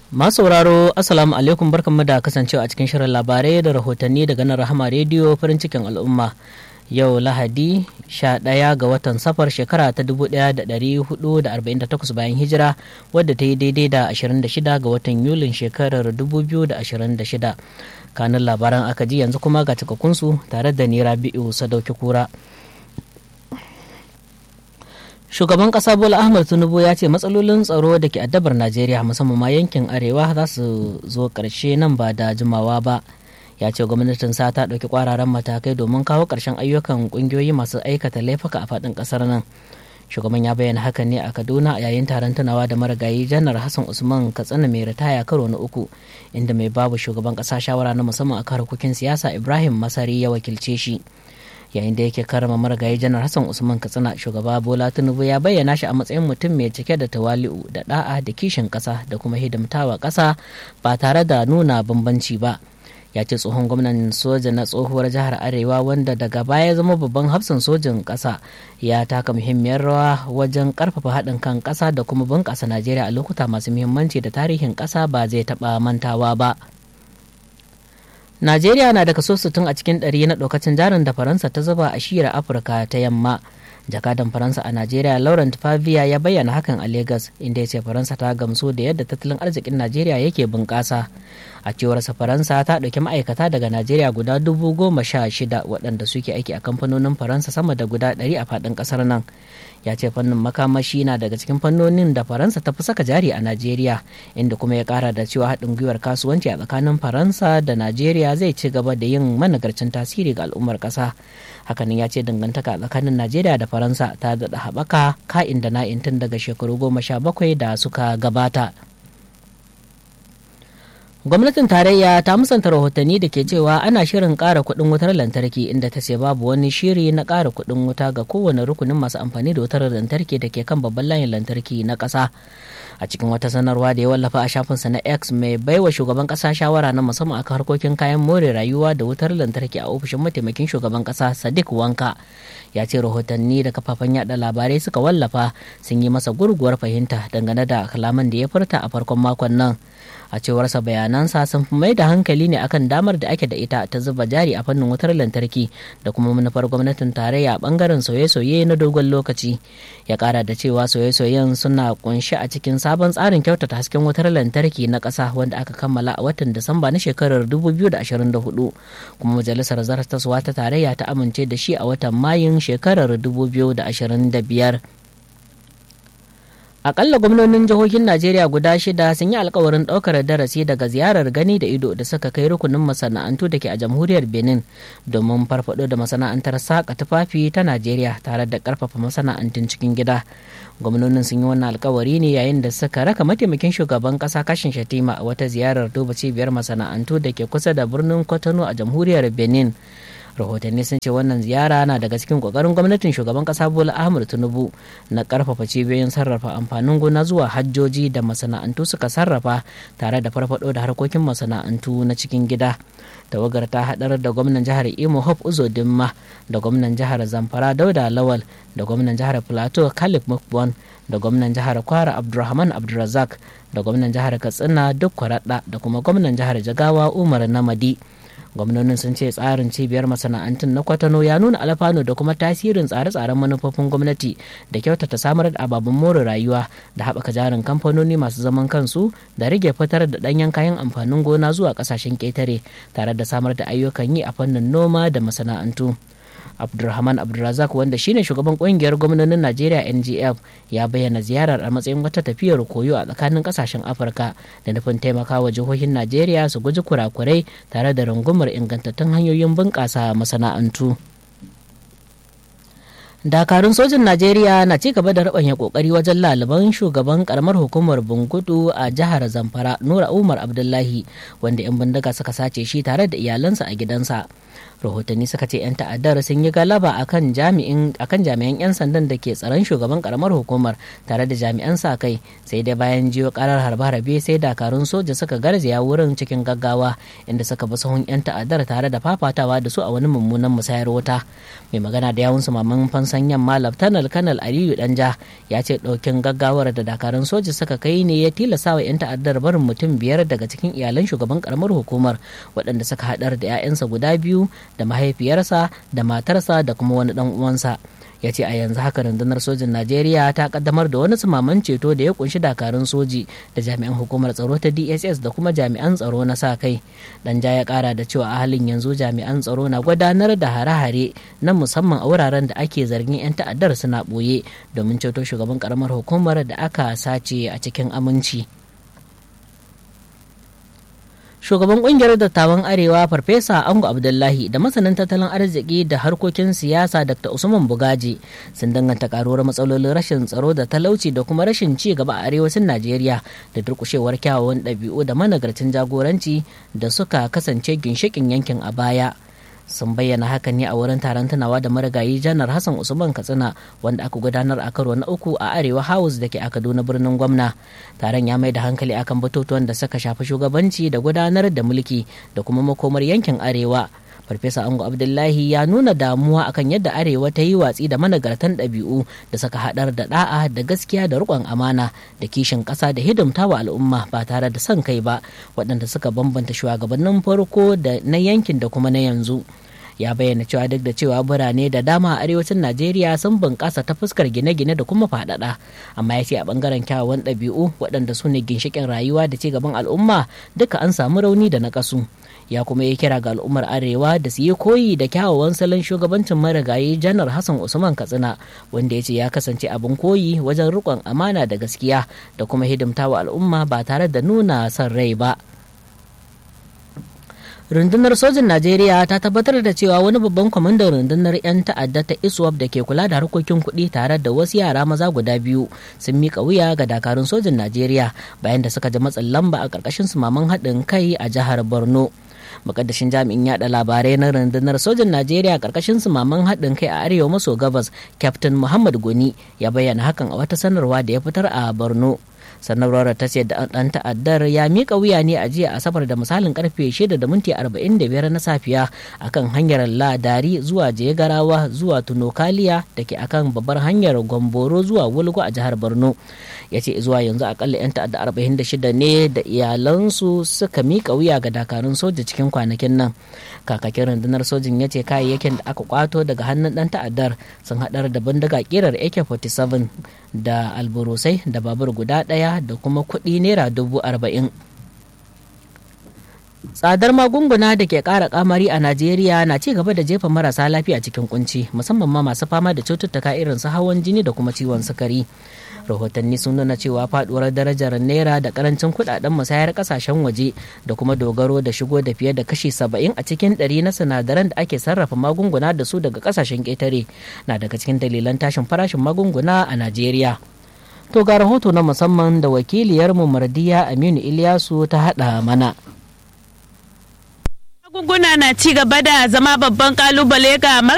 Masu sauraro Assalamu alaikum barkanmu da kasancewa a cikin shirin labarai da rahotanni daga nan Rahama rediyo farin cikin al'umma. Yau Lahadi 11 ga watan safar shekara ta 1448 bayan hijira wadda ta yi daidai da 26 ga watan Yulin shekarar 2026. Kanin labaran aka ji yanzu kuma ga cikakkunsu tare da Nira Bi'u Sadauki Kura. shugaban kasa bola ahmad tinubu ya ce matsalolin tsaro da ke addabar najeriya musamman ma yankin arewa za su zo karshe nan ba da jimawa ba ya ce gwamnatin sa ta ɗauki kwararan matakai domin kawo ƙarshen ayyukan ƙungiyoyi masu aikata laifuka a faɗin ƙasar nan shugaban ya bayyana hakan ne a kaduna a yayin taron tunawa da marigayi janar hassan usman katsina mai ritaya karo na uku inda mai babu shugaban ƙasa shawara na musamman a harkokin siyasa ibrahim masari ya wakilce shi yayin da yake karama marigayi janar hassan usman katsina shugaba bola tinubu ya bayyana shi a matsayin mutum mai cike da tawali'u da da'a da kishin kasa da kuma hidimtawa kasa ba tare da nuna bambanci ba ya ce tsohon gwamnan soja na tsohuwar jihar arewa wanda daga baya zama babban hafsan sojin kasa ya taka muhimmiyar rawa wajen karfafa haɗin kan kasa da kuma bunƙasa najeriya a lokuta masu muhimmanci da tarihin kasa ba zai taɓa mantawa ba Najeriya na da kaso 60 a cikin ɗari na ɗaukacin jarin da Faransa ta zuba a shiyar Afirka ta yamma. Jakadan Faransa a Najeriya Laurent Favia ya bayyana hakan a Lagos inda ya ce Faransa ta gamsu da yadda tattalin arzikin Najeriya yake bunƙasa. A cewarsa Faransa ta ɗauki ma'aikata daga Najeriya guda dubu goma sha shida waɗanda suke aiki a kamfanonin Faransa sama da guda ɗari a faɗin ƙasar nan. ya ce fannin makamashi na daga cikin fannonin da faransa ta fi saka jari a najeriya inda kuma ya kara da cewa haɗin gwiwar kasuwanci a tsakanin faransa da najeriya zai ci gaba da yin managarcin tasiri ga al'ummar ƙasa hakanan ya ce dangantaka tsakanin najeriya da faransa ta daɗa haɓaka ka'in da na'in tun daga shekaru goma sha bakwai da suka gabata gwamnatin tarayya ta musanta rahotanni da ke cewa ana shirin ƙara kuɗin wutar lantarki inda ta ce babu wani shiri na ƙara kuɗin wuta ga kowane rukunin masu amfani da wutar lantarki da ke kan babban layin lantarki na ƙasa a cikin wata sanarwa da ya wallafa a shafinsa na x mai baiwa shugaban ƙasa shawara na musamman akan harkokin kayan more rayuwa da wutar lantarki a ofishin mataimakin shugaban ƙasa sadiq wanka ya ce rahotanni da kafafen yada labarai suka wallafa sun yi masa gurguwar fahimta dangane da kalaman da ya furta a farkon makon nan a cewarsa bayanansa sun fi mai da hankali ne akan damar da ake da ita ta zuba jari a fannin wutar lantarki da kuma manufar gwamnatin tarayya a bangaren sauye-sauye na dogon lokaci ya kara da cewa sauye-sauyen suna kunshi a cikin sabon tsarin kyautata hasken wutar lantarki na ƙasa wanda aka kammala a watan disamba na shekarar 2024 kuma majalisar zartaswa ta tarayya ta amince da shi a watan mayun shekarar 2025 akalla gwamnonin jihohin najeriya guda shida sun yi alkawarin ɗaukar darasi daga ziyarar gani da ido da suka kai rukunin masana'antu da ke a jamhuriyar benin domin farfado da masana'antar saƙa tufafi ta najeriya tare da ƙarfafa masana'antun cikin gida gwamnonin sun yi wannan alkawari ne yayin da suka raka mataimakin shugaban ƙasa kashin shatima a wata ziyarar duba cibiyar masana'antu da ke kusa da birnin kwatano a jamhuriyar benin rahotanni sun ce wannan ziyara na daga cikin kokarin gwamnatin shugaban kasa bola ahmad tinubu na karfafa cibiyoyin sarrafa amfanin gona zuwa hajjoji da masana'antu suka sarrafa tare da farfado da harkokin masana'antu na cikin gida tawagar ta hadar da gwamnan jihar imo hope uzo dimma da gwamnan jihar zamfara dauda lawal da gwamnan jihar plateau khalif mukbon da gwamnan jihar kwara abdulrahman abdulrazak da gwamnan jihar katsina duk kwaraɗa da kuma gwamnan jihar jagawa umar namadi gwamnonin sun ce tsarin cibiyar masana'antun na kwatano ya nuna alfanu da kuma tasirin tsare-tsaren manufofin gwamnati da kyautata samar da ababen more rayuwa da haɓaka jarin kamfanoni masu zaman kansu da rage fitar da ɗanyen kayan amfanin gona zuwa ƙasashen ƙetare tare da samar da ayyukan yi a fannin noma da masana'antu abdulrahman abdulrazak wanda shine shugaban kungiyar gwamnonin najeriya ngf ya bayyana ziyarar a matsayin wata tafiyar koyo a tsakanin kasashen afirka da nufin taimakawa jihohin najeriya su guji kurakurai tare da rungumar ingantattun hanyoyin bunƙasa masana'antu dakarun sojin najeriya na ci gaba da rabanya kokari wajen laliban shugaban karamar hukumar bungudu a jihar zamfara nura umar abdullahi wanda 'yan bindiga suka sace shi tare da iyalansa a gidansa rahotanni suka ce 'yan ta'addar sun yi galaba akan jami'in akan jami'an 'yan sandan da ke tsaron shugaban karamar hukumar tare da jami'an sa kai sai dai bayan jiyo karar harbe-harbe sai dakarun soja suka garzaya wurin cikin gaggawa inda suka bi sahun 'yan ta'addar tare da fafatawa da su a wani mummunan musayar wuta mai magana da yawun maman fansan yamma laftanar kanal aliyu danja ya ce ɗaukin gaggawar da dakarun soja suka kai ne ya tilasa wa 'yan ta'addar barin mutum biyar daga cikin iyalan shugaban karamar hukumar waɗanda suka haɗar da 'ya'yansa guda biyu da mahaifiyarsa da matarsa da kuma wani ɗan uwansa ya ce a yanzu haka rundunar sojin najeriya ta kaddamar da wani sumaman ceto da ya kunshi dakarun soji da jami'an hukumar tsaro ta dss da kuma jami'an tsaro na sa kai danja ya kara da cewa a halin yanzu jami'an tsaro na gudanar da hare-hare na musamman a wuraren da ake zargin 'yan ta'addar suna ɓoye domin ceto shugaban karamar hukumar da aka sace a cikin aminci. shugaban kungiyar dattawan arewa farfesa ango abdullahi da masanin tattalin arziki da harkokin siyasa dr usman bugaji sun danganta karuwar matsalolin rashin tsaro da talauci da kuma rashin ci gaba a arewacin najeriya da durkushewar kyawawan ɗabi'u da managarcin jagoranci da suka kasance ginshikin yankin a baya sun bayyana hakan ne a wurin taron tunawa da marigayi janar hassan usman katsina wanda aka gudanar a karo na uku a arewa house da ke a kaduna birnin gwamna taron ya mai da hankali akan batutuwan da suka shafi shugabanci da gudanar da mulki da kuma makomar yankin arewa farfesa ango abdullahi ya nuna damuwa akan yadda arewa ta yi watsi da managartan ɗabi'u da suka haɗar da ɗa'a da gaskiya da riƙon amana da kishin ƙasa da hidimta wa al'umma ba tare da son kai ba waɗanda suka bambanta shugabannin farko da na yankin da kuma na yanzu ya bayyana cewa duk da cewa birane da dama a arewacin najeriya sun bunƙasa ta fuskar gine-gine da kuma faɗaɗa amma ya ce a ɓangaren kyawawan ɗabi'u waɗanda su ne ginshiƙin rayuwa da ci gaban al'umma duka an samu rauni da na ƙasu ya kuma yi kira ga al'ummar arewa da su yi koyi da kyawawan salon shugabancin marigayi janar hassan usman katsina wanda ya ce ya kasance abin koyi wajen riƙon amana da gaskiya da kuma hidimtawa al'umma ba tare da nuna son rai ba rundunar sojin najeriya ta tabbatar da cewa wani babban kwamandan rundunar 'yan ta'adda ta iswap da ke kula da harkokin kuɗi tare da wasu yara maza guda biyu sun mika wuya ga dakarun sojin najeriya bayan da suka ji matsin lamba a ƙarƙashin sumaman haɗin kai a jihar borno mukaddashin jami'in yada labarai na rundunar sojin najeriya karkashin sumaman haɗin kai a arewa maso gabas captain muhammad goni ya bayyana hakan a wata sanarwa da ya fitar a borno sanarwar ta ce dan ta'addar ya mika wuya ne a jiya asabar da misalin karfe 6 da minti 45 na safiya akan hanyar ladari zuwa jegarawa zuwa tunokaliya da ke akan babbar hanyar gomboro zuwa wulgo a jihar borno ya ce zuwa yanzu akalla 'yan ta'adda 46 ne da iyalansu suka mika wuya ga dakarun soja cikin kwanakin nan kakakin rundunar sojin ya ce kayayyakin da aka kwato daga hannun dan ta'addar sun haɗar da bindiga kirar ak-47 da alburusai da babur guda ɗaya da kuma kuɗi naira dubu arba'in tsadar magunguna da ke ƙara kamari a najeriya na ci gaba da jefa marasa lafiya cikin kunci musamman ma masu fama da cututtuka irin su hawan jini da kuma ciwon sukari rahotanni sun nuna cewa faduwar darajar naira da karancin kudaden musayar kasashen waje da kuma dogaro da shigo da fiye da kashi saba'in a cikin ɗari na sinadaran da ake sarrafa magunguna da su daga kasashen ƙetare na daga cikin dalilan tashin farashin magunguna a najeriya to ga rahoto na musamman da wakiliyarmu mardiya aminu iliyasu ta haɗa mana Magunguna na ci gaba da zama babban kalubale ga